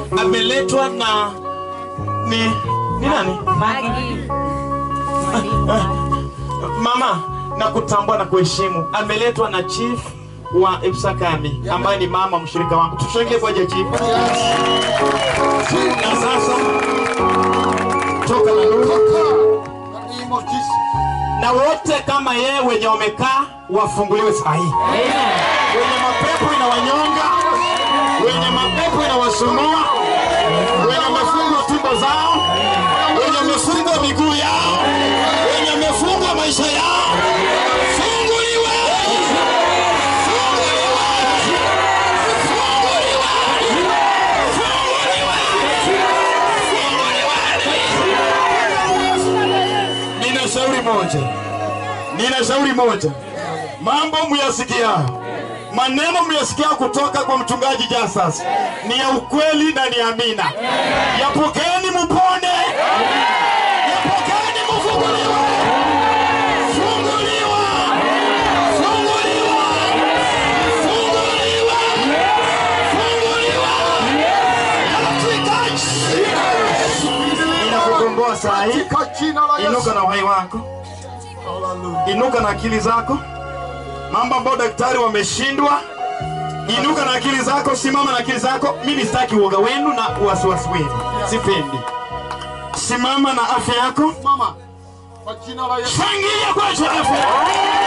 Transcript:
ameletwa na ni ni nani mama na kutambua na kuheshimu ameletwa na chief wa Ipsakami ambaye ni mama mshirika wangu tushangilie kwa ajili ya chief na sasa toka na na wote kama yeye wenye wamekaa wafunguliwe saa hii wenye mapepo inawanyonga wenye mapepo inawasumbua wenye wamefungwa tumbo zao wenye wamefungwa miguu yao wenye wamefungwa maisha yao funguliwe funguliwe funguliwe funguliwe nina shauri moja nina shauri moja mambo muyasikia maneno muyasikia kutoka kwa mchungaji Jasas ni ya ukweli na ni amina. Yapokeni mupone, yapokeni mufunguliwe, funguliwa, funguliwa, funguliwa, funguliwa katika jina. Ninakukomboa saa hii, inuka na uhai wako, inuka na akili zako mambo ambayo daktari wameshindwa. Inuka na akili zako, simama na akili zako. Mimi sitaki uoga wenu na wasiwasi wenu, sipendi. Simama na afya yako, Mama, kwa jina la Yesu. shangilia kwa ajili ya afya yako.